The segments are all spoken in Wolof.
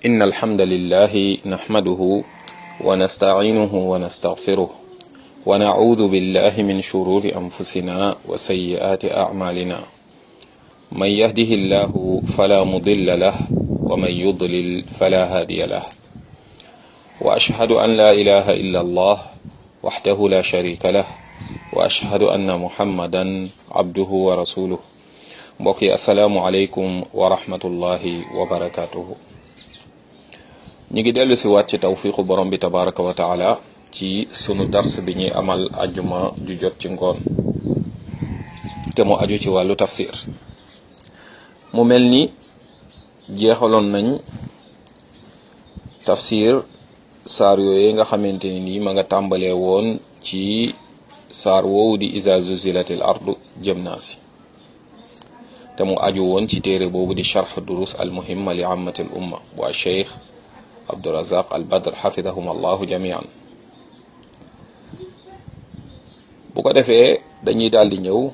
إن الحمد لله نحمده ونستعينه ونستغفره ونعوذ بالله من شرور أنفسنا وسيئات أعمالنا من يهده الله فلا مضل له ومن يضلل فلا هادي له وأشهد أن لا إله إلا الله وحده لا شريك له وأشهد أن محمدا عبده ورسوله mbokk yi asalaamualeykum wa rahmatullahi wa barakaatuhu ñu ngi dellu si waat ci tawfiqu borom bi tabaraka wa taala ci sunu dars bi ñuy amal ajuma ju jot ci ngoon te mu aju ci wàllu tafsir mu mel ni jeexaloon nañ tafsir saar yooyu nga xamante ni nii ma nga tàmbalee woon ci saar woowu di iza zuzilatil ardu jëm naa si te mu aju woon ci téere boobu di charx durus al muhimma li ammati al umma waa cheikh abdurazaq al badr xafidahum allahu jamian bu ko defee dañuy daal di ñëw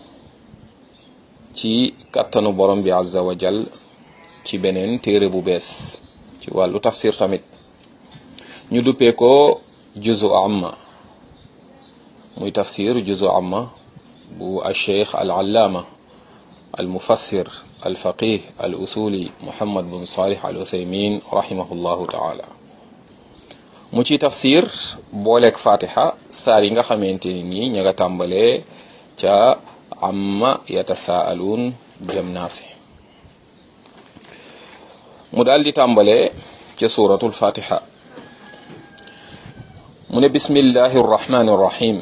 ci kattanu borom bi azza wa jal ci beneen téere bu bees ci wàllu tafsir tamit ñu duppee ko juzu amma muy tafsir juzu amma bu al cheikh al allaama المفسر الفقيه الأصولي محمد بن صالح العثيمين رحمه الله تعالى mu ci tafsir booleeg fatiha saar yi nga xamante ni nii ña nga tàmbalee ca amma yatasaaluun jëm naasi mu daal di tàmbalee ca suratul fatiha mu ne bismillahi arrahmani arrahim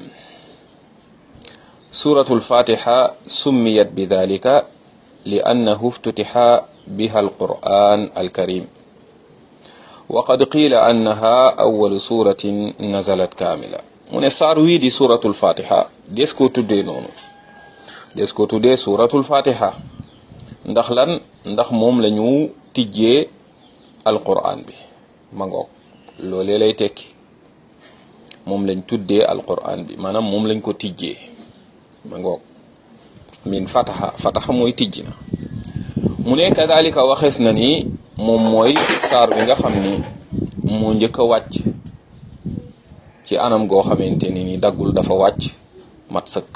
سورة الفاتحة سميت بذلك لأنه افتتح بها القرآن الكريم وقد قيل أنها أول سورة نزلت كاملة من صار ويدي سورة الفاتحة ديسكو تدي نونو ديسكو تدي سورة الفاتحة ndax lan ndax moom la ñu tijjee alquran bi ma ngoog loolee lay tekki moom lañ tuddee alquran bi maanaam moom lañ ko tijjee ma ngoog min fataxa fataxa mooy tijji na mu ne kadalika waxees na ni moom mooy saar bi nga xam ni moo njëkk a wàcc ci anam goo xamante ni ni daggul dafa wàcc mat sëkk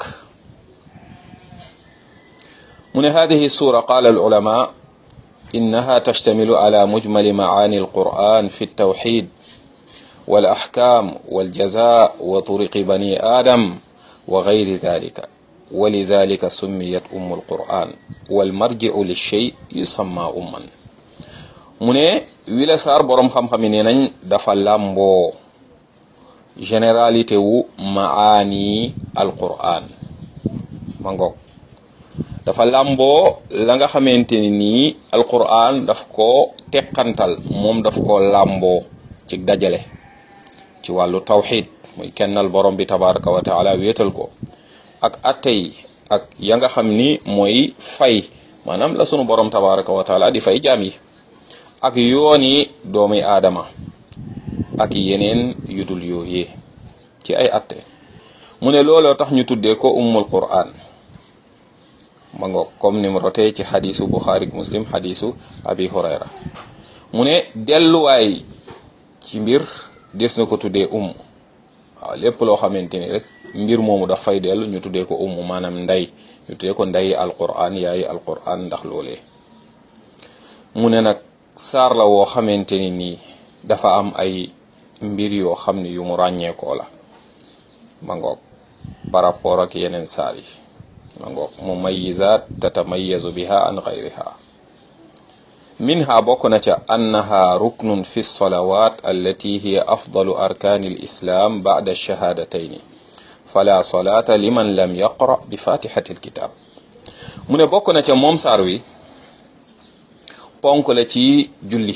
mu ne hadihi sura qala al ulama innaha tashtamilu ala mujmali maani alquran fi altawxid والاحكام والجزاء وطرق بني ادم وغير ذلك ولذلك سميت أم القرآن والمرجع للشيء يسمى أما mu ne wila saar boroom xam-xam yi nee nañ dafa làmboo généralité wu maani alquran ma ngoog dafa làmboo la nga xamante ni nii alquran daf ko teqantal moom daf ko làmboo ci dajale ci wàllu tawxid muy kennal borom bi tabaraka wa taala wéetal ko ak atte yi ak ya nga xam ni mooy fay maanaam la sunu borom tabaraka wa taala di fay jaam yi ak yoon yi doomi aadama ak yeneen yu dul yooyee ci ay atte mu ne looloo tax ñu tuddee ko ummul quran ma ngoog comme ni mu rotee ci xadisu buxaari muslim xadisu abi hurayra mu ne delluwaay ci mbir des na ko tuddee umm waaw lépp loo xamante ni rek mbir moomu daf fay dellu ñu tuddee ko umm maanaam nday ñu tuddee ko nday alquran yaayi alquran ndax loolee mu ne nag saar la woo xamante ni nii dafa am ay mbir yoo xam ne yu mu ràññeekoo la ma ngoog par rapport ak yeneen saar yi ma ngoog mumayizat tatamayazu biha an gayriha minha bokk na ca annaha ruknun fi lsalawat allati hiya afdalu arkani lislam bacda alshahadatayn fala solata liman lam yaqra bi fatihati alkitab mu ne bokk na ca moom saar wi ponk la ci julli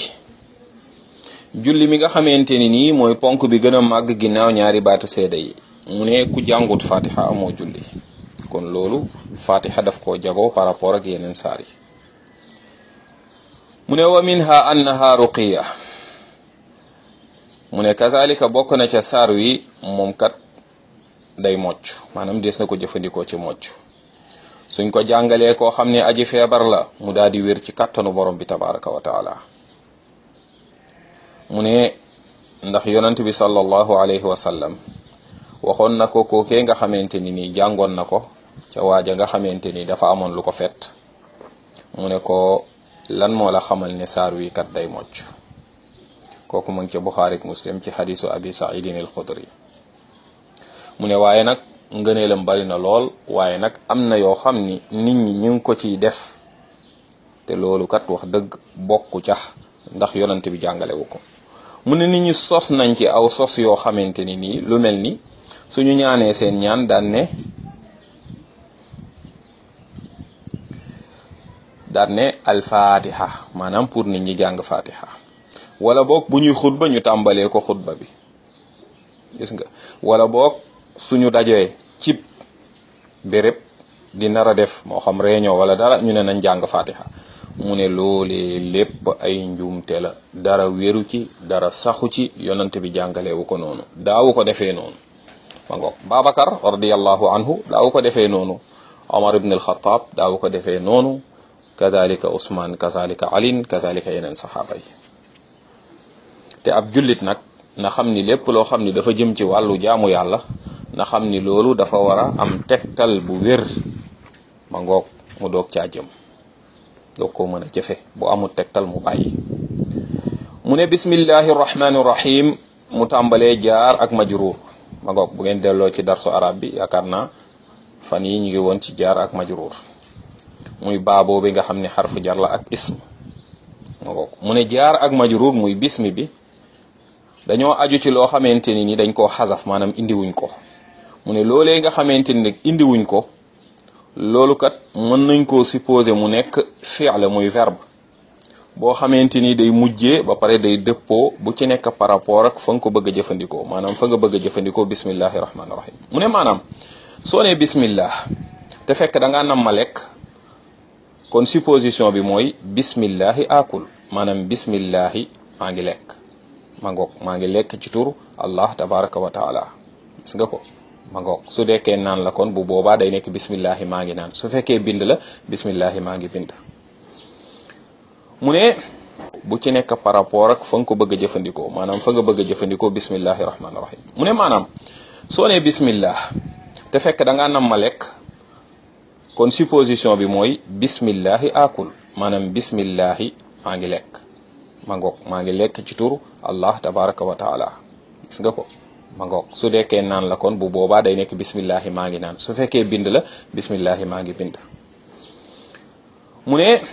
julli mi nga xamante ni nii mooy ponk bi gën a màgg ginnaaw ñaari baatu seeda yi mu ne ku jàngut fatiha amoo julli kon loolu fatiha daf koo jagoo par rapport ak yeneen saar yi mu ne wa minha annaha ruqiya mu ne kazalika bokk na ca saar wi moom kat day mocc maanaam des na ko jëfandikoo ci mocc suñ ko jàngalee koo xam ne aji feebar la mu daal di wér ci kàttanu borom bi tabaraka wa taala mu ne ndax yonent bi sallallahu alayhi wa sallam waxoon na ko kookee nga xamante ni nii jàngoon na ko ca waaja nga xamante ni dafa amoon lu ko fet mu ne ko lan moo la xamal ne saar wi kat day mocc kooku mu ngi ca Buxaari ak Muslim ci xadisu abi saidin al xudri mu ne waaye nag ngëneelam bari na lool waaye nag am na yoo xam ni nit ñi ñu ngi ko ciy def te loolu kat wax dëgg bokku cax ndax yonent bi jàngalewu ko mu ne nit ñi sos nañ ci aw sos yoo xamante ni nii lu mel ni suñu ñaanee seen ñaan daan ne daan ne alfatiha maanaam pour nit ñi jàng fatiha wala boog bu ñuy xutba ñu tàmbalee ko xutba bi gis nga wala boog suñu dajee cib béréb di nar a def moo xam réunion wala dara ñu ne nañ jàng fatiha mu ne loolee lépp ay njuumte la dara wéru ci dara saxu ci yonante bi jàngalewu ko noonu daawu ko defee noonu ma ngoog Babacar radiallahu anhu daawu ko defee noonu Omar ibn al-Khattab daawu ko defee noonu kazalika Ousmane kazalika Alin kazalika yeneen saxaaba yi te ab jullit nag na xam ni lépp loo xam ni dafa jëm ci wàllu jaamu yàlla na xam ni loolu dafa war a am tegtal bu wér ma ngoog mu doog caa jëm doog koo mën a jëfe bu amul tegtal mu bàyyi mu ne bismillahi rahmani rahim mu tàmbalee jaar ak majruur ma ngoog bu ngeen delloo ci darsu arab bi yaakaar naa fan yi ñu ngi woon ci jaar ak majruur muy baaboo bi nga xam ne xarfu jar la ak ism ma ngoog mu ne jaar ak majruur muy bismi bi dañoo aju ci loo xamante ni ni dañ koo xasaf maanaam indiwuñ ko mu ne loolee nga xamante ni nag indiwuñ ko loolu kat mën nañ koo supposer mu nekk fi'l muy verbe boo xamante ni day mujjee ba pare day dëppoo bu ci nekk par rapport ak fa nga ko bëgg a jëfandikoo maanaam fa nga bëgg a jëfandikoo bismillahi rahmaani rahim mu ne maanaam soo nee bismillah te fekk da ngaa nam ma lekk kon supposition bi mooy bismillahi akul maanaam bismillahi maa ngi lekk ma ngoog maa ngi lekk ci tur allah tabaraka wa taala gis nga ko ma ngoog su dekkee naan la kon bu boobaa day nekk bismillahi maa ngi naan su fekkee bind la bismillahi maa ngi bind mu ne bu ci nekk par rapport ak fa nga ko bëgg a jëfandikoo maanaam fa nga bëgg a jëfandikoo bismillahi rahmaani rahim mu ne maanaam soo nee bismillah te fekk da ngaa nam ma lekk kon supposition bi mooy bismillahi akul maanaam bismillahi maa ngi lekk ma ngoog maa ngi lekk ci tur allah tabaraka wa taala gis nga ko ma ngoog su dekkee naan la kon bu boobaa day nekk bismillahi maa ngi naan su fekkee bind la bismillahi maa ngi bind mu ne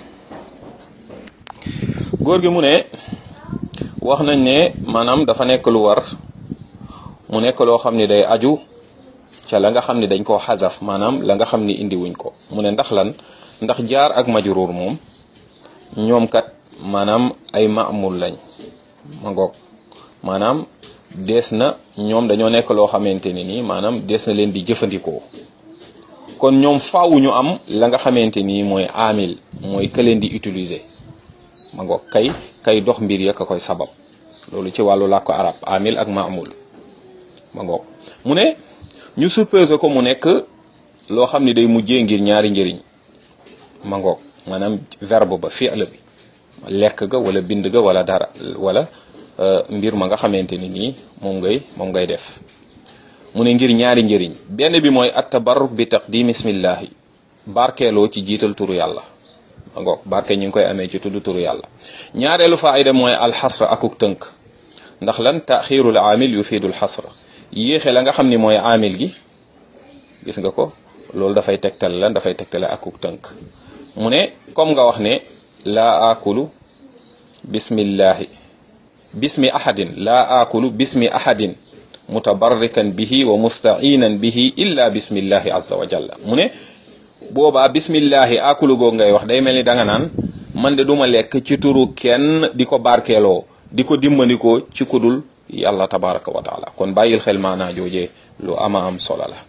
góor gi mu ne wax nañ ne maanaam dafa nekk lu war mu nekk loo xam ne day aju ca la nga xam ne dañ koo xasaf maanaam la nga xam ni indi wuñ ko mu ne ndax lan ndax jaar ak majruur moom ñoom kat maanaam ay maamul lañ ma ngoog maanaam dees na ñoom dañoo nekk loo xamante ni nii maanaam dees na leen di jëfandikoo kon ñoom faaw ñu am la nga xamante nii mooy amil mooy ka leen di utiliser ma ngoog kay kay dox mbir ya ka koy sabab loolu ci wàllu làkku arab amil ak maamul ma ngoog mu ne ñu supposé ko mu nekk loo xam ni day mujjee ngir ñaari njëriñ ma ngoog maanaam verbe ba fi'l bi lekk ga wala bind ga wala dara wala mbir ma nga xamante ni nii moom ngay moom ngay def mu ne ngir ñaari njëriñ benn bi mooy at tabarruk bi taqdim ismillahi barkeeloo ci jiital turu yàlla ma ngoog barke ñu ngi koy amee ci tudd turu yàlla ñaareelu faayda mooy alxasra akuk tënk ndax lan taxirul amil yufidul xasra yéexe la nga xam ni mooy amil gi gis nga ko loolu dafay tegtal lan dafay tegtale akuk tënk mu ne comme nga wax ne laa akulu bismillahi bismi ahadin laa akulu bismi ahadin mutabarrikan bihi wa mustainan bihi illa bismillahi azza wa jalla mu ne boobaa bismillahi akulu goog ngay wax day mel ni danga naan man de duma lekk ci turu kenn di ko barkeeloo di ko dimbandikoo ci kudul yàlla tabaraka wa taala kon bàyyil xel maanaa joojee lu ama am solo la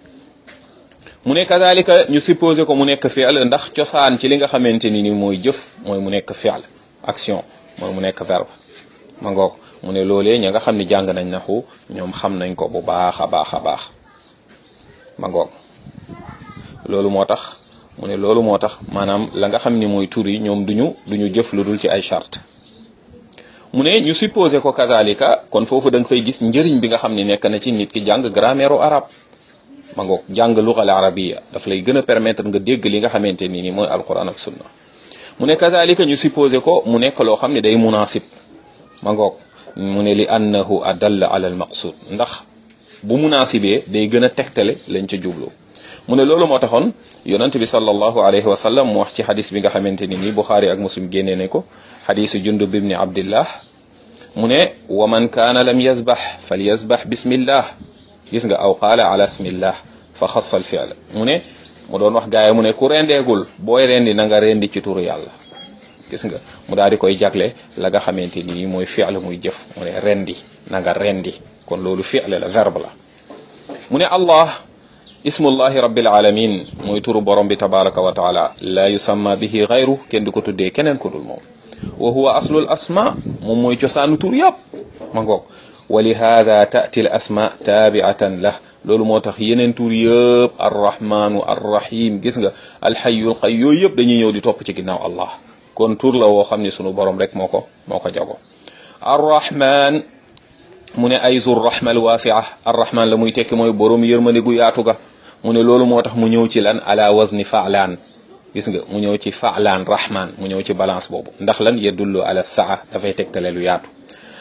mu ne kadalika ñu supposé ko mu nekk fi'l ndax cosaan ci li nga xamante ni ni mooy jëf mooy mu nekk fi'l action mooy mu nekk verbe ma ngoog mu ne loolee ña nga xam ne jàng nañ naxu ñoom xam nañ ko bu baax a baax a baax ma ngoog loolu moo tax mu ne loolu moo tax maanaam la nga xam ni mooy tur yi ñoom duñu duñu jëf lu dul ci ay charte mu ne ñu supposé ko kazalika kon foofu da nga fay gis njëriñ bi nga xam ne nekk na ci nit ki jàng grammaire u arab ma ngoog jàng lugal arabiya daf lay gën a permettre nga dégg li nga xamante ni ni mooy alquran ak sunna mu ne kazalika ñu supposé ko mu nekk loo xam ne day munasib ma ngoog mu ne li annahu adalla ala al maqsud ndax bu munasibee day gën a tegtale lañ ca jublu mu ne loolu moo taxoon yonent bi sallallahu alayhi wa sallam mu wax ci xadis bi nga xamante ni nii buxaari ak muslim génnee ne ko xadisu jundub ibni abdillah mu ne wa man kaana lam yazbax fal yazbax bismillah gis nga aw qaala ala ismillah fa xassal fi'l mu ne mu doon wax gaay mu ne ku rendeegul booy rendi na nga rendi ci turu yàlla gis nga mu daal di koy jagle la nga xamante ni mooy fi'l muy jëf mu ne rendi na nga rendi kon loolu fi'l la verbe la mu ne allah ismullahi rabbil alamin mooy turu borom bi tabaraka wa taala la yusamma bihi gayru kenn du ko tuddee keneen ku dul moom wa huwa aslul asma moom mooy cosaanu tur yëpp ma ngoog wa li hada taati l asma taabiatan lah loolu moo tax yeneen tur yëpp arrahmanu arrahim gis nga alxayul qay yooyu yëpp dañuy ñëw di topp ci ginnaaw allah kon tur la woo xam ne sunu borom rek moo ko moo ko jago arrahman mu ne ay zur rahma al wasia arrahman la muy tekki mooy borom yërmande gu yaatu ga mu ne loolu moo tax mu ñëw ci lan ala wazni faalaan gis nga mu ñëw ci faalaan rahman mu ñëw ci balance boobu ndax lan yadullu ala saa dafay tegtale lu yaatu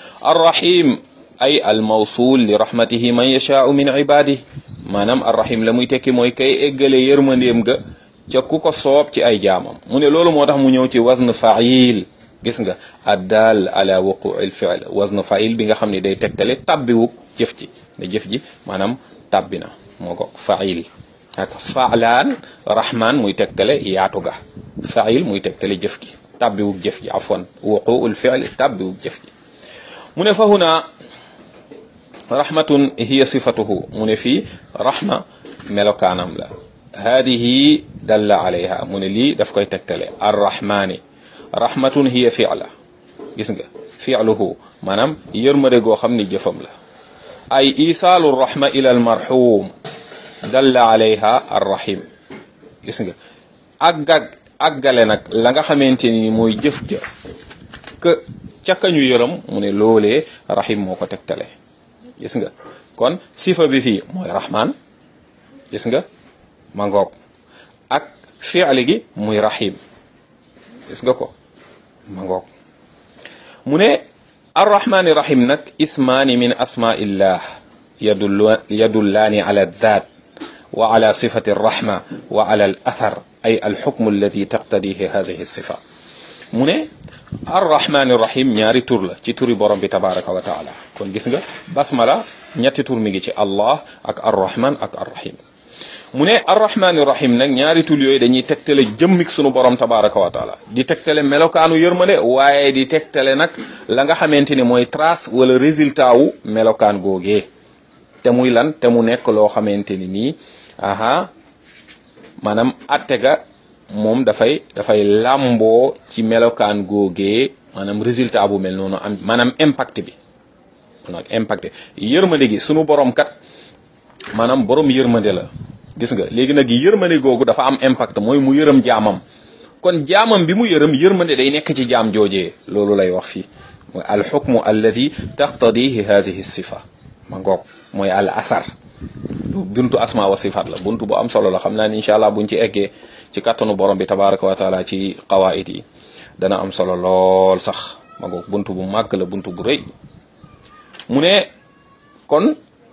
arrahim ay al mawsul li rahmatihi man yashaau min ibadihi maanaam arrahim la muy tekki mooy kay eggale yërmandeem ga ca ku ko soob ci ay jaamam mu ne loolu moo tax mu ñëw ci wazn fail gis nga addal ala wuquil fi'l wazn fa'il bi nga xam ne day tegtale tabbiwuk jëf ji ne jëf ji maanaam tabbi na moo ko fa'il ak fa'laan rahman muy tegtale yaatu ga fa'il muy tegtale jëf gi tabbiwuk jëf ji afwan wuquul fi'l tabbiwuk jëf ji mu ne fa huna rahmatun hiya sifatuhu mu ne fii rahma melokaanam la hadihi dalla alayha mu ne lii daf koy tegtale arrahmani rahmatun hiya fi'la gis nga fi'luhu maanaam yërmande goo xam ni jëfam la ay isaalu rahma ila al marhum dalla alayha arrahim gis nga àggag àggale nag la nga xamante ni mooy jëf ja que ca kañu yërëm mu ne loolee rahim moo ko tegtale gis nga kon sifa bi fii mooy rahman gis nga ma ngoog ak fi'li gi muy rahim gis nga ko ma ngoog mu ne arrahmani rahim nag ismaani min asmaillah yadullu yadullaani ala dhat wa ala sifati arrahma wa ala al athar ay alxukmu alladi taqtadihi hadihi sifa mu ne arrahmani rahim ñaari tur la ci turi borom bi tabaraka wa taala kon gis nga basmala ñetti tur mi ngi ci allah ak arrahman ak arrahim mu ne arrahmani rahim nag ñaari tul yooyu dañuy tegtale jëmmik sunu borom tabaraka wa taala di tegtale melokaanu yërmande waaye di tegtale nag la nga xamante ni mooy trace wala résultat wu melokaan googee te muy lan te mu nekk loo xamante ni nii aha maanaam atte ga moom dafay dafay làmboo ci melokaan googee maanaam résultat bu mel noonu am maanaam impact bi maanaam impact yërmande gi sunu borom kat maanaam borom yërmande la gis nga léegi nag yërmande googu dafa am impact mooy mu yërëm jaamam kon jaamam bi mu yërëm yërmande day nekk ci jaam joojee loolu lay wax fii mooy al xukmu alladi taqtadihi hadihi sifa ma ngoog mooy al asar buntu asma wa sifat la buntu bu am solo la xam naa ni incha allah buñ ci eggee ci kattanu borom bi tabaraka wa taala ci qawaid yi dana am solo lool sax ma ngoog buntu bu màgg la buntu bu rëy mu ne kon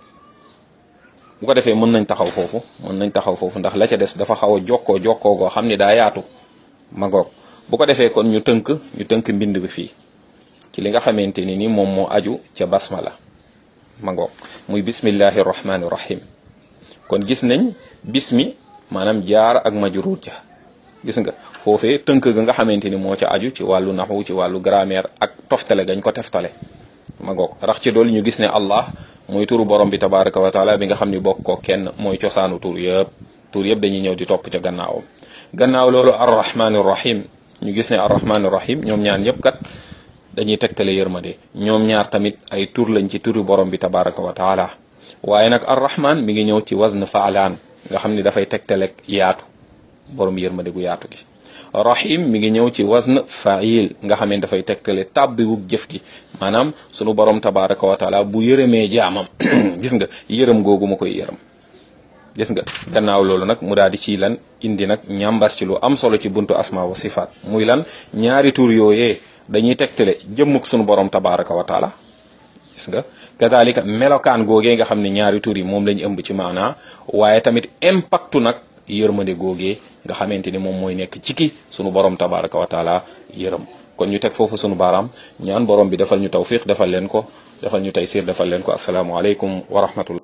bu ko defee mën nañ taxaw foofu mën nañ taxaw foofu ndax la ca des dafa xaw a jokkoo jokkoo goo xam ni daa yaatu ma ngoog bu ko defee kon ñu tënk ñu tënk mbind bi fii ci li nga xamante ni ni moom moo aju ca basmala ma ngoog muy bismillahi rahmani rahim kon gis nañ bismi maanaam jaar ak majruur ja gis nga foofee tënk ga nga xamante ni moo ca aju ci wàllu naxwu ci wàllu grammaire ak toftale gañ ko teftale ma ngoog rax ci dool ñu gis ne allah mooy turu borom bi tabaraka wa taala bi nga xam ni bokk ko kenn mooy cosaanu tur yëpp tur yëpp dañuy ñëw di topp ca gannaawam gannaaw loolu arrahmani rahim ñu gis ne arrahmani rahim ñoom ñaan yëpp kat dañuy tegtale yërmande ñoom ñaar tamit ay tur lañ ci turu borom bi tabaraka wa taala waaye nag arrahman mi ngi ñëw ci wazn faalaan nga xam ni dafay tegtale yaatu borom yërmande gu yaatu gi rahim mi ngi ñëw ci wazn fa'il nga xam ne dafay tegtale tàbbiwug jëf gi maanaam sunu borom tabaraka wa taala bu yërëmee jaamam gis nga yërëm googu mu koy yërëm gis nga gannaaw loolu nag mu daal di ci lan indi nag ñambas ci lu am solo ci buntu asma wa sifaat muy lan ñaari tur yooyee dañuy tegtale jëmmuk sunu borom tabaraka wa taala gis nga kadalika melokaan googee nga xam ne ñaari tur yi moom lañu ëmb ci maanaa waaye tamit impactu nag yërmande googee nga xamante ni moom mooy nekk ci ki sunu borom tabaraka wa taala yërëm kon ñu teg foofu sunu baaraam ñaan borom bi defal ñu tawfiq defal leen ko defal ñu taysir defal leen ko asalaamualeykum wa rahmatullah